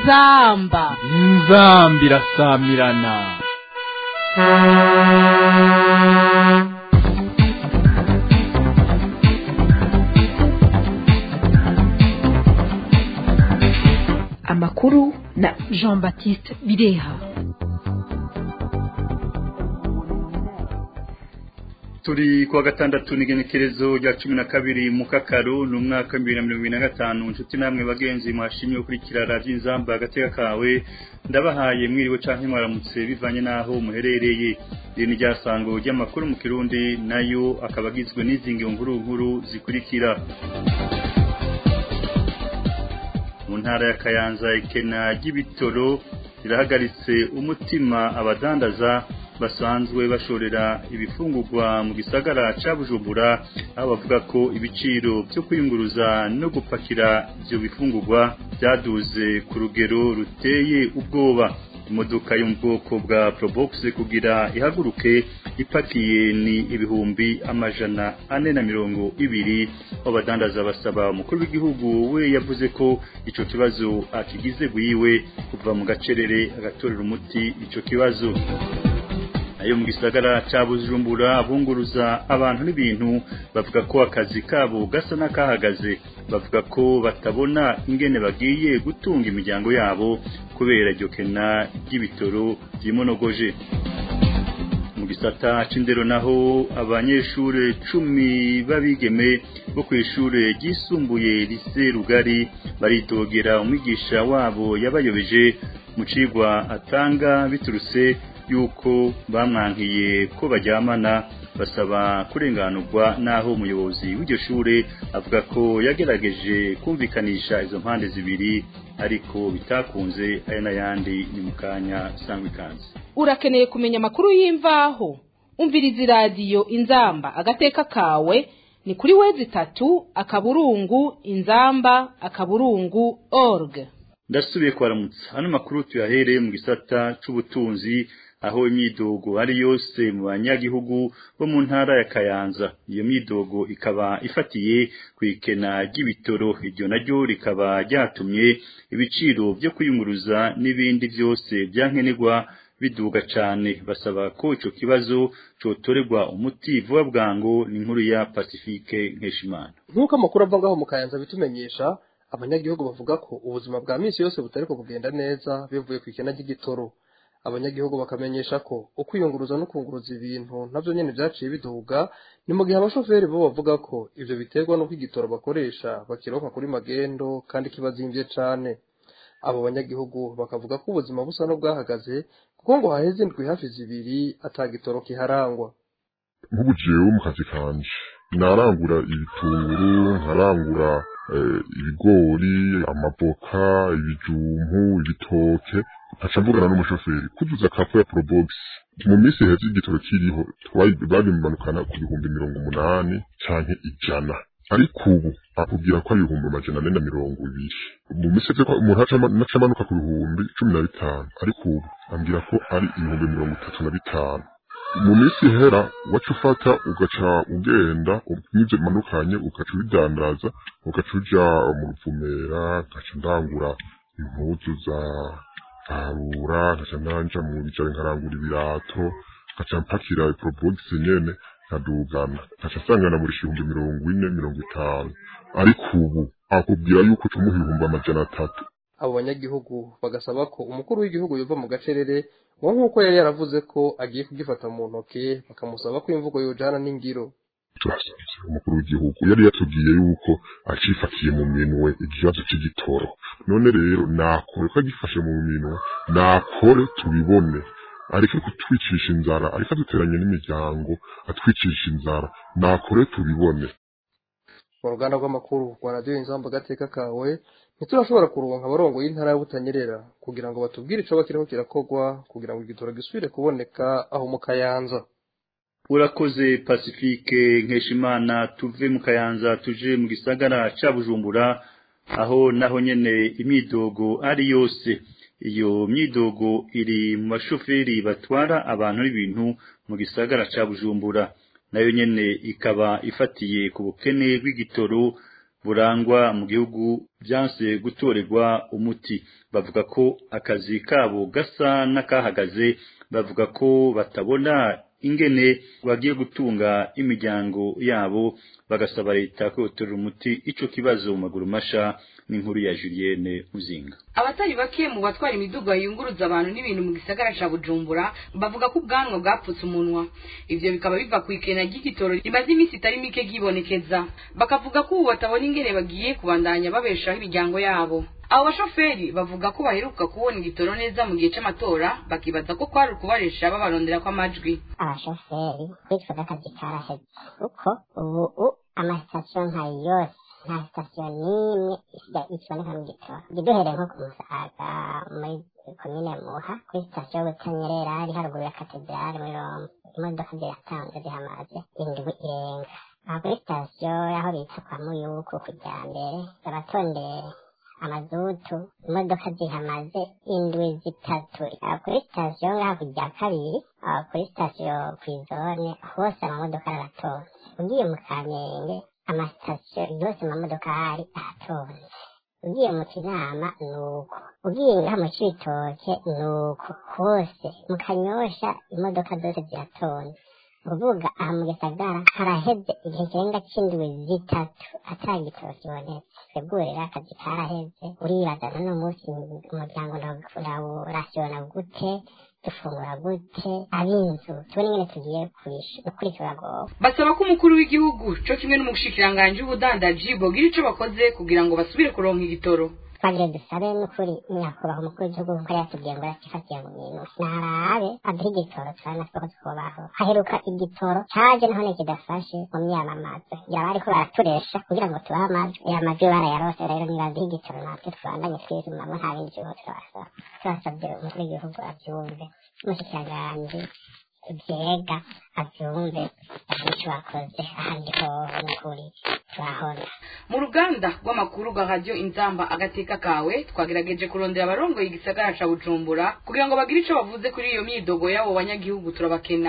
inzamba inzamba irasamirana amakuru na jean baptiste bireha turi kuwa gatandatu n'igenekerezo rya cumi na kabiri mu kakaru ni umwaka w'ibihumbi bibiri na mirongo ibiri na gatanu inshuti namwe bagenzi mwashimye gukurikira radiyo inzamba agateka kawe ndabahaye mwiriwe canke mwaramutse bivanye n'aho muherereye iri ni ryasango ry'amakuru mu kirundi nayo akaba agizwe n'izi nkuru nkuru zikurikira mu ntara ya kayanza ikena ry'ibitoro rirahagaritse umutima abadandaza basanzwe bashorera ibifungurwa mu gisagara ca Bujumbura aho bavuga ko ibiciro byo kwiyunguruza no gupakira ivyo bifungurwa byaduze ku rugero ruteye ubwoba imodoka yo mu bwoko bwa Probox kugira ihaguruke ipakiye ni ibihumbi amajana ane na mirongo ibiri abadandaza basaba umukuru w'igihugu we yavuze ko ico kibazo akigize bwiwe kuva mu gacerere agatorera umuti ico kibazo ayo mu gisagara ca Bujumbura abunguruza abantu n'ibintu bavuga ko akazi kabo gasa n'akahagaze bavuga ko batabona ingene bagiye gutunga imiryango yabo kubera iryo kena ry'ibitoro vyimonogoje mu gisata c'indero naho abanyeshure cumi b'abigeme bo kw'ishure ryisumbuye lise rugari baritogera umwigisha wabo yabayobeje mu cigwa atanga biturutse yuko bamwankiye ko baryamana basaba kurenganurwa naho umuyobozi w'iryo shure avuga ko yagerageje kumvikanisha izo mpande zibiri ariko bitakunze aya n'ayandi ni mu kanya sangwa ikanze urakeneye kumenya amakuru y'imvaho umviriza iradiyo inzamba agateka kawe ni kuri wezi itatu akaburungu inzamba akaburungu org ndasubiye kwaramutsa hano makuru tuyahereye mu gisata c'ubutunzi aho imyidogo ari yose mu banyagihugu bo mu ntara ya Kayanza iyo myidogo ikaba ifatiye ku ikena ry'ibitoro iryo naryo rikaba ryatumye ibiciro byo kwiyunguruza n'ibindi byose byankenerwa biduga cyane basaba ko ico kibazo cotorerwa umuti vuba bwango ni inkuru ya Pacifique Nkeshimana nk'uko amakuru ava ngaho mu Kayanza bitumenyesha abanyagihugu bavuga ko ubuzima bwa misi yose butariko kugenda neza bivuye ku ikena ry'igitoro abanyagihugu bakamenyesha ko ukwiyunguruza no kunguruza ibintu navyo nyene vyaciye biduga ni mu gihe abashoferi bo bavuga ko ivyo biterwa n'uko igitoro bakoresha bakironka kuri magendo kandi kibazimvye cane abo banyagihugu bakavuga ko ubuzima busa n'ubwahagaze kuko ngo haheze indwi hafi zibiri ata gitoro kiharangwa nk'ubu jewe mu kazi kanje narangura ibitunguru nkarangura ibigori amavoka ibijumpu ibitoke nkaca mvugana n'umushoferi kuzuza kafu ya probox mu minsi heza igitoro kiriho babimanukana ku bihumbi mirongo umunani canke ijana ariko ubu akubwira ko ari ibihumbi amajana ane na mirongo ibiri mu minsi heza umuntu aca amanuka ku bihumbi cumi na bitanu ariko ubu ambwira ko ari ibihumbi mirongo itatu na bitanu mu minsi ihera waca ufata ugaca ugenda n'ibyo bimanukanye ugaca ubidandaza ugaca uja mu ruvumera ugaca ndangura impuzu za arura nkaca nanja mu bijare nkarangura ibirato nkaca mpakira iprobogisi nyene nkadugana nkaca sangana muri ibihumbi mirongo ine mirongo itanu ariko ubu akubwira yuko cumuha ibihumbi amajana atatu abo banyagihugu bagasaba ko umukuru w'igihugu yova mu gacerere ngo nk'uko yari yaravuze ko agiye kugifata mu ntoke bakamusaba ko imvugo yojana n'ingiro turasabye umukuru w'igihugu yari yatubwiye yuko acifatiye mu minwe ikibazo c'igitoro none rero nakore ko agifashe mu minwe nakore tubibone areke kutwicisha inzara areke aduteranye n'imiryango atwicisha inzara nakore tubibone mu ruganda rw'amakuru rwa radiyo inzamba agateka kawe ntiturashobora kuronka abarongo y'intara ya butanyerera kugira ngo batubwire ico bakiriho kirakorwa kugira ngo igitoro gisubire kuboneka aho mu kayanza urakoze pacifique nkeshimana tuve mu kayanza tuje mu gisagara ca bujumbura aho naho nyene imyidogo ari yose iyo myidogo iri mu bashoferi batwara abantu n'ibintu mu gisagara ca bujumbura nayo nyene ikaba ifatiye ku bukene bw'igitoro burangwa mu gihugu byanse gutorerwa umuti bavuga ko akazi kabo gasa n'akahagaze bavuga ko batabona ingene bagiye gutunga imiryango yabo bagasaba leta kwihutirira umuti ico kibazo mu maguru masha n'inkuru ya Julienne Muzinga abatari bake mu batwara imiduga yunguruza abantu n'ibintu mu gisagara ca bujumbura bavuga ko ubwanwa bwapfutse umunwa ivyo bikaba biva ku ikena ry'igitoro rimaze iminsi itari mike ryibonekeza bakavuga ko ubu batabona ingene bagiye kubandanya babeshaho imiryango yabo abo bashoferi bavuga ko baheruka kubona igitoro neza mu gihe c'amatora bakibaza ko kwari ukubaresha babarondera kw'amajwi abashoferi bitwaga akazi karaheze kuko ubu amasitasiyo nka yose nta sitasiyo n'imwe ikiboneka mu gitoro duhereye nko ku musaga muri komine muha kuri sitasiyo butanyerera ari haruguru ya katedrali muri roma imodoka ziratanze zihamaze indwi irenga aha kuri sitasiyo y'aho bita kwa muyuku kujya mbere baratondeye amazutu imodoka zihamaze indwi zitatu aha kuri sitasiyo ngaha kujya kabiri aha kuri sitasiyo ku izone hose amamodoka aratonze ugiye mu kamenge amasitasiyo yose amamodoka ahari aratonze ugiye mu kinama ni uko ugiye ngaha mu cibitoke ni uko hose mu kanyosha imodoka zose ziratonze uvuga aha mu gisagara haraheze igihe kirenga c'indwi zitatu ata gitoro kibonetse twebwe akazi karaheze uribaza none umunsi umuryango urawurasiyona gute dufungura gute ab'inzu tubone ingene tugiye gukurikira gowe basaba ko umukuru w'igihugu co kimwe n'umushikiranganji w'ubudandaji bogira ico bakoze kugira ngo basubire kuronka igitoro twagire dusabe n'ukuri nyakubahwa umukuru w'igihugu nkuko yatubwiye ngo yakifatiye mu bintu narabe aduhe igitoro turabona ko twubaho haheruka igitoro caje none kidafashe mu myamamazo yaba ariko baraturesha kugira ngo tubahe amajwi aya majwi barayarose rero nibaduhe igitoro natwe tubandanye twizumamo nta bindi gihugu turabasaba turasabye umukuru w'igihugu avyumve umushikiranganji vyega avyumve icyo bakoze ahandi hoho n'ukuri turahona mu ruganda rw'amakuru rwa radiyo inzamba agateka kawe twagerageje kurondera abarongoye igisagara ca bujumbura kugira ngo bagire ico bavuze kuri iyo myidogo y'abo banyagihugu turabakena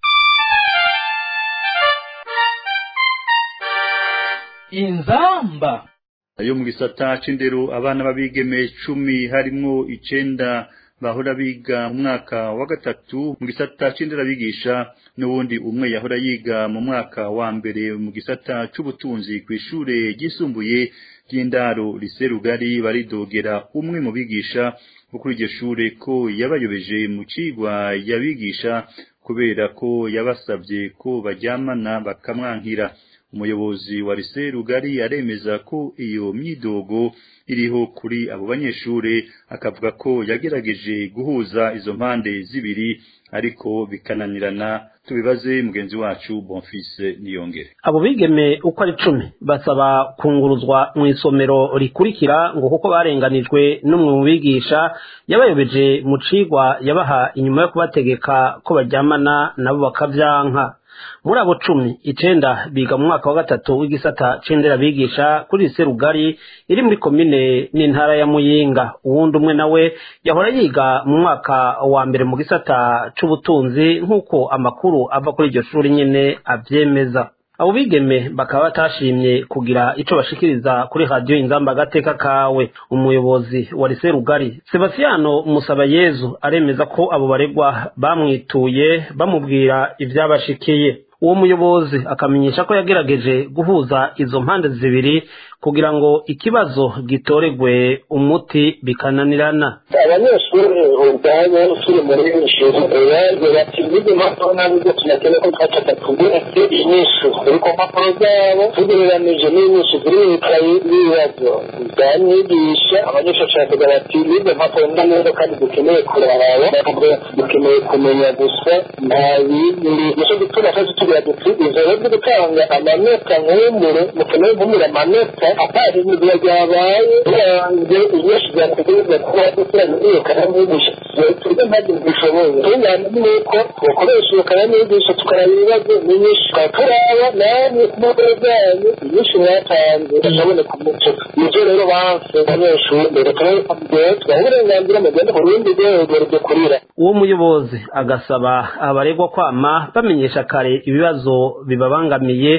inzamba ayo mu gisata c'indero abana b'abigeme cumi harimwo icenda bahora biga mu mwaka wa gatatu mu gisata c'inderabigisha n'ubundi umwe yahora yiga mu mwaka wa mbere mu gisata c'ubutunzi kw'ishure ryisumbuye ry'indaro lise rugari baridogera umwe mu bigisha bo kuri iryo shure ko yabayobeje mu cigwa yabigisha kubera ko yabasabye ko baryamana bakamwankira umuyobozi wa lise rugari aremeza ko iyo myidogo iriho kuri abo banyeshure akavuga ko yagerageje guhuza izo mpande zibiri ariko bikananirana tubibaze mugenzi wacu Bonfils Niyongere abo bigeme uko ari cumi basaba kunguruzwa mu isomero rikurikira ngo kuko barenganijwe n'umwe mu bigisha yabayobeje mu cigwa yabaha inyuma yo kubategeka ko baryamana nabo bakavyanka muri abo cumi icenda biga mu mwaka wa gatatu w'igisata c'indera bigisha kuri lise rugari iri muri komine n'intara ya muyinga uwundi umwe nawe yahora yiga mu mwaka wa mbere mu gisata c'ubutunzi nk'uko amakuru ava kuri iryo shuri nyene avyemeza abo bigeme bakaba batashimye kugira ico bashikiriza kuri radiyo inzamba agateka kawe umuyobozi wa lise rugari sebastiano musabayezu aremeza ko abo baregwa bamwituye bamubwira ivyabashikiye uwo muyobozi akamenyesha ko yagerageje guhuza izo mpande zibiri kugira ngo ikibazo gitoregwe umuti bikananirana abanyeshuri ubwabo turi muri ishuri baje bati bize impapuro ntabwo tunakeneye ko twafata tugeretse inyishu kuri ku mpapuro zabo tugereranije n'inyishu ziri mu ikayi y'ibibazo byanyigisha abanyeshuri bashakaga bati bize impapuro neza kandi dukeneye kuraba bakavuga dukeneye kumenya gusa nta bindi nicyo gituma twese tugira duti izo rero byo gutanga amanota nk'umure mukeneye nk'umure amanota atari ibintu byabaye biranze inyinshi zategereza kuba dukurana iyo kanamwigisha turya ntabwo bishoboye tungana nuko dukoresha iyo kanamwigisha tukaraba ibibazo n'inyinshi tukaraba namwe ku mpapuro zanyu inyinshi mwatanze zishaboneka umuco nivyo rero banse abanyeshuri mbere turabibabwiye tubaha uburenganzira mugende ku rundi rwego rwo kurira uwo muyobozi agasaba abaregwa kwama bamenyesha kare ibibazo bibabangamiye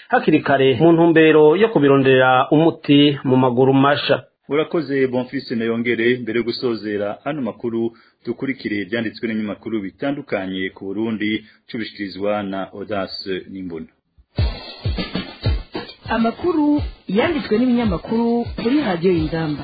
hakiri kare mu ntumbero yo kubironderera umuti mu maguru masha urakoze bonfise na yongere mbere yo gusozera ano makuru dukurikire ibyanditswe n'ibinyamakuru bitandukanye ku burundi cubishikirizwa na odase n'imbona amakuru yanditswe n'ibinyamakuru kuri radiyo y'ingamba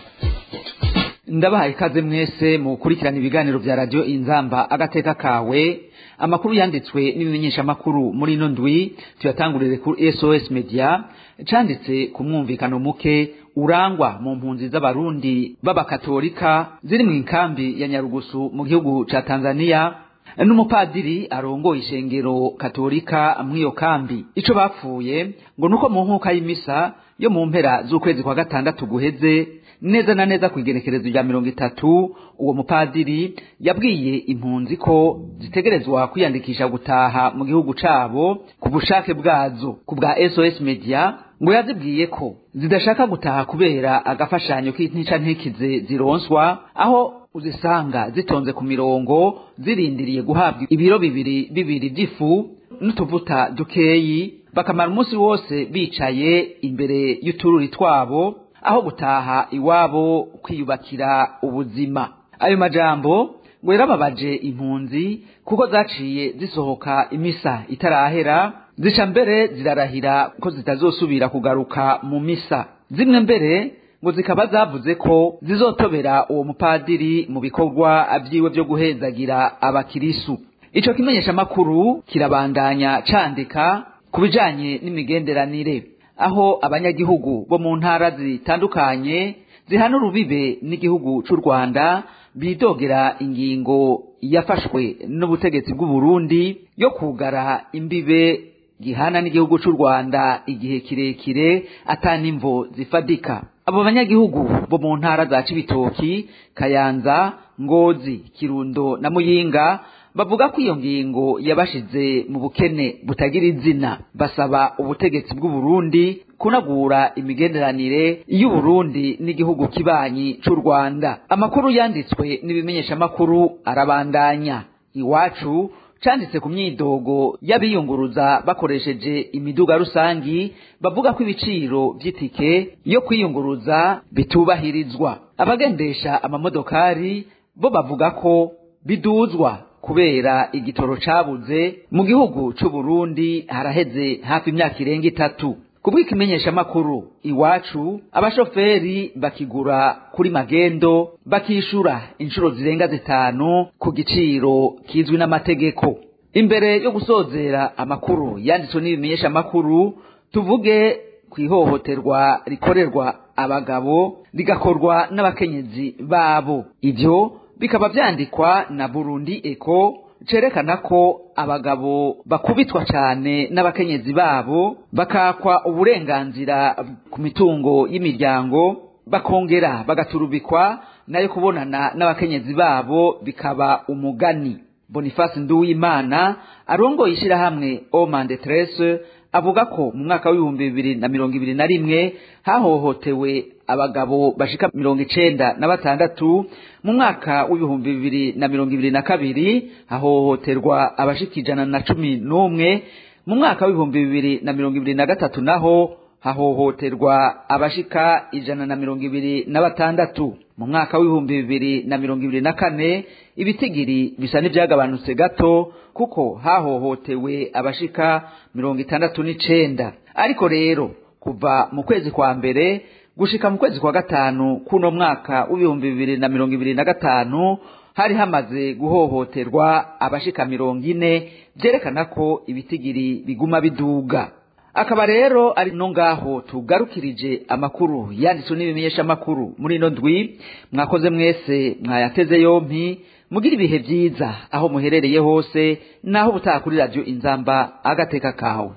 ndabahaye ikaze mwese mu gukurikirana ibiganiro bya radiyo inzamba agateka kawe amakuru yanditswe n'ibimenyeshamakuru muri ino ndwi tuyatangurire kuri sos media canditse ku mwumvikano muke urangwa mu mpunzi z'abarundi b'abakatolika ziri mu nkambi ya nyarugusu mu gihugu ca tanzania n'umupadiri arongoye ishengero katolika mw'iyo kambi ico bapfuye ngo nuko mu nkuka y'imisa yo mu mpera z'ukwezi kwa gatandatu guheze neza na neza ku igenekerezo rya mirongo itatu uwo mupadiri yabwiye impunzi ko zitegerezwa kwiyandikisha gutaha mu gihugu cabo ku bushake bwazo ku bwa sos media ngo yazibwiye ko zidashaka gutaha kubera agafashanyo k'intica ntikize zironswa aho uzisanga zitonze ku mirongo zirindiriye guhabwa ibiro bibiri bibiri by'ifu n'utuvuta dukeyi bakamara umunsi wose bicaye imbere y'utururi twabo aho gutaha iwabo kwiyubakira ubuzima ayo majambo ngo yarababaje impunzi kuko zaciye zisohoka imisa itarahera zica mbere zirarahira ko zitazosubira kugaruka mu misa zimwe mbere ngo zikaba zavuze ko zizotobera uwo mupadiri mu bikorwa vyiwe vyo guhezagira abakirisu ico kimenyeshamakuru kirabandanya candika ku bijanye n'imigenderanire aho abanyagihugu bo mu ntara zitandukanye zihana urubibe n'igihugu c'u rwanda bidogera ingingo yafashwe n'ubutegetsi bw'u Burundi yo kugara imbibe gihana n'igihugu c'u rwanda igihe kirekire atanimvo zifadika abo banyagihugu bo mu ntara za cibitoki kayanza ngozi kirundo na muyinga bavuga ko iyo ngingo yabashize mu bukene butagira izina basaba ubutegetsi bw'u Burundi kunagura imigenderanire y'Uburundi n'igihugu kibanyi c'u Rwanda amakuru yanditswe n'ibimenyeshamakuru arabandanya iwacu canditse ku myidogo y'abiyunguruza bakoresheje imiduga rusangi bavuga ko ibiciro vy'itike yo kwiyunguruza bitubahirizwa abagendesha amamodokari bo bavuga ko biduzwa kubera igitoro cabuze mu gihugu c'u Burundi haraheze hafi imyaka irenga itatu kubw'ikimenyesha makuru iwacu abashoferi bakigura kuri magendo bakishura inshuro zirenga zitanu ku giciro kizwi n'amategeko imbere yo gusozera amakuru yanditswe n'ibimenyesha makuru tuvuge ku ihohoterwa rikorerwa abagabo rigakorwa n'abakenyezi babo ivyo bikaba vyandikwa na Burundi Eco cerekana ko abagabo bakubitwa cyane n'abakenyezi babo bakakwa uburenganzira ku mitungo y'imiryango bakongera bagaturubikwa nayo kubonana n'abakenyezi babo bikaba umugani Boniface Nduwimana arongoye ishirahamwe Omande Tresse avuga ko mu mwaka w'ibihumbi bibiri na mirongo ibiri na rimwe hahohotewe abagabo bashika mirongo icenda na batandatu mu mwaka w'ibihumbi bibiri na mirongo ibiri na kabiri hahohoterwa abashika ijana na cumi n'umwe mu mwaka w'ibihumbi bibiri na mirongo ibiri na gatatu naho hahohoterwa abashika ijana na mirongo ibiri na batandatu mu mwaka w'ibihumbi bibiri na mirongo ibiri na kane ibitigiri bisa n'ivyagabanutse gato kuko hahohotewe abashika mirongo itandatu n'icenda ariko rero kuva mu kwezi kwa mbere gushika mu kwezi kwa gatanu kuno mwaka w'ibihumbi bibiri na mirongo ibiri na gatanu hari hamaze guhohoterwa abashika mirongo ine vyerekana ko ibitigiri biguma biduga akaba rero ari no ngaho tugarukirije amakuru yanditswe n'ibimenyesha amakuru muri ino ndwi mwakoze mwese mwayateze yompi mugira ibihe vyiza aho muherereye hose naho ubutaha kuri radio inzamba agateka kawe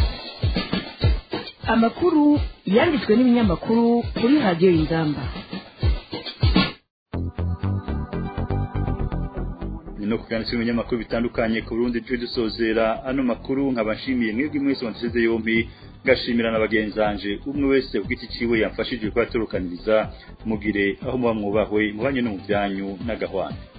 amakuru yanditswe n'ibinyamakuru kuri radiyo y'ingamba no kuganira ibinyamakuru bitandukanye ku Burundi tuje dusozera ano makuru nkabashimiye mwebwe mwese wanteze yompi ngashimira na bagenzanje umwe wese ugiti ciwe yamfashije kwa turukaniriza mugire aho muba mwubahwe mubanye no mu byanyu n'agahwana